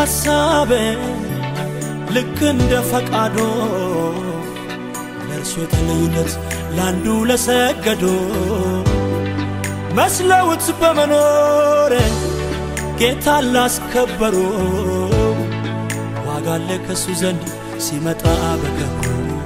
ሐሳቤ ልክ እንደ ፈቃዶ ለእርሱ የተለዩለት ለአንዱ ለሰገዶ መስለውት በመኖር ጌታን ላስከበሩ ዋጋ አለ ከሱ ዘንድ ሲመጣ በገቡ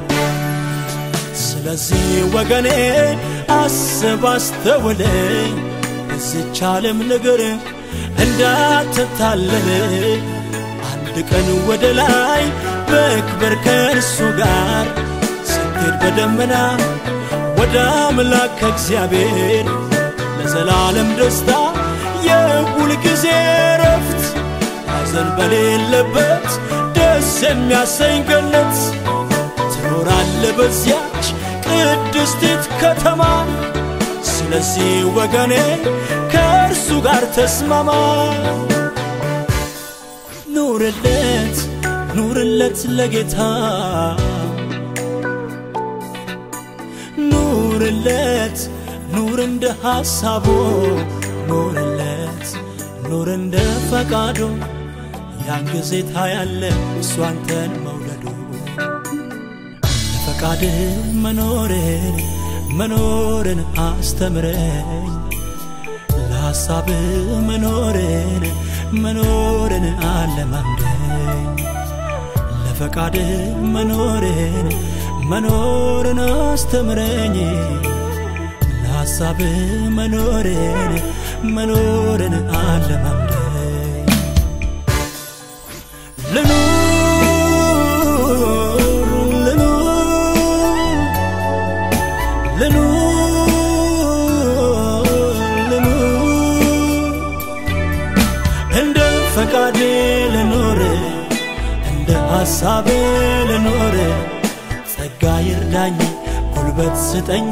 ስለዚህ ወገኔ አስብ አስተውለኝ በዚች ዓለም ነገር እንዳትታለል አንድ ቀን ወደ ላይ በክብር ከእርሱ ጋር ስትሄድ በደመና ወደ አምላክ ከእግዚአብሔር ለዘላለም ደስታ የሁል ጊዜ ረፍት ሐዘን በሌለበት ደስ የሚያሰኝ ገነት ትኖራለ በዚያች ቅድስቲት ከተማ ስለዚህ ወገኔ ከእርሱ ጋር ተስማማ ኑርለት ኑርለት ለጌታ ኑርለት ኑር እንደ ሐሳቡ ኑርለት ኑር እንደ ፈቃዱ ያን ጊዜ ታያለ እሱ አንተን መውለዱ ለፈቃድህ መኖርን መኖርን አስተምረኝ ለሐሳብህ መኖርን መኖርን አለማምደኝ ለፈቃድህ መኖርን መኖርን አስተምረኝ ለሐሳብህ መኖርን መኖርን አለማምደኝ ልኑር ልኑር ልኑር እንደ ፈቃዴ ልኖር እንደ ሐሳቤ ልኖር ጸጋ ይርዳኝ ጉልበት ስጠኝ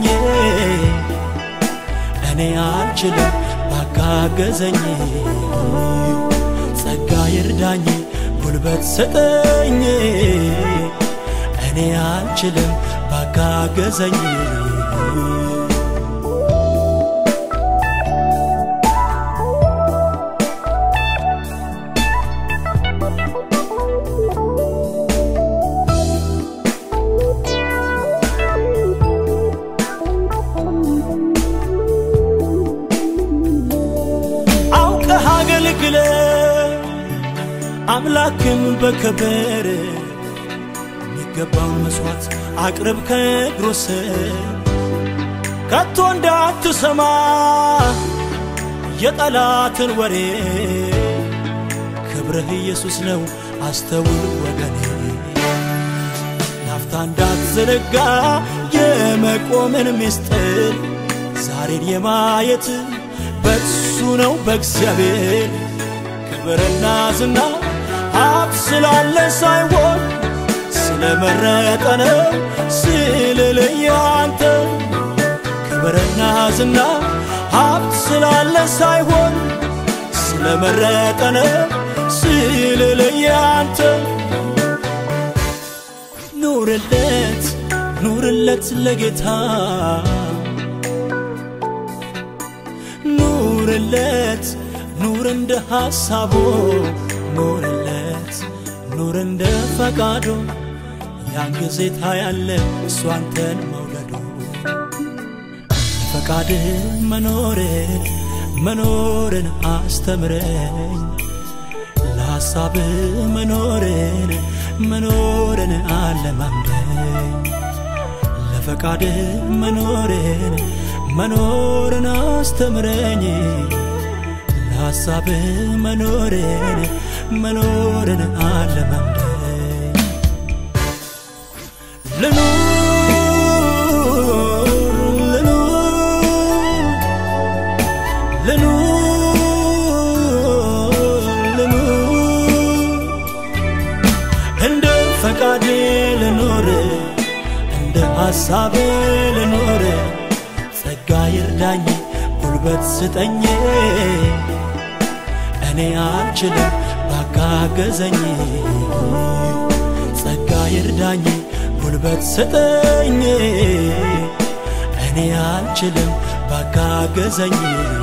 እኔ አልችልም ባካገዘኝ ጸጋ ይርዳኝ ጉልበት ስጠኝ እኔ አልችልም ባካገዘኝ አውቀህ አገልግለ አምላክን በክብር የሚገባውን መሥዋዕት አቅርብ ከእግሩ ስር ከቶ እንዳትሰማ የጠላትን ወሬ ክብርህ ኢየሱስ ነው አስተውል ወገኔ ናፍታ እንዳትዘነጋ የመቆምን ምስጢር ዛሬን የማየት በሱ ነው በእግዚአብሔር ክብርና ዝና ሀብት ስላለ ሳይሆን ስለመረጠ ነው ስልልየ አንተ ክብርና ዝና ሀብት ስላለ ሳይሆን ስለመረጠ ነው ስልልየ አንተ ኑርለት ኑርለት ለጌታ ኑርለት ኑር እንደ ሐሳቡ ኑርለት ኑር እንደ ፈቃዱ ያን ጊዜ ታያለ እሱ አንተን መውለዱ ፈቃድህ መኖርን መኖርን አስተምረኝ ለሐሳብህ መኖርን መኖርን አለማምደኝ ለፈቃድህ መኖርን መኖርን አስተምረኝ ለሐሳብህ መኖርን መኖርን አለማምደኝ ልኑር ልኑር ልኑር እንደ ፈቃዴ ልኖር እንደ ሐሳቤ ልኖር ጸጋ ይርዳኝ ጉልበት ስጠኝ እኔ አልችልም ባካገዘኝ ጸጋ ይርዳኝ ጉልበት ስጠኝ እኔ አልችልም ባካገዘኝ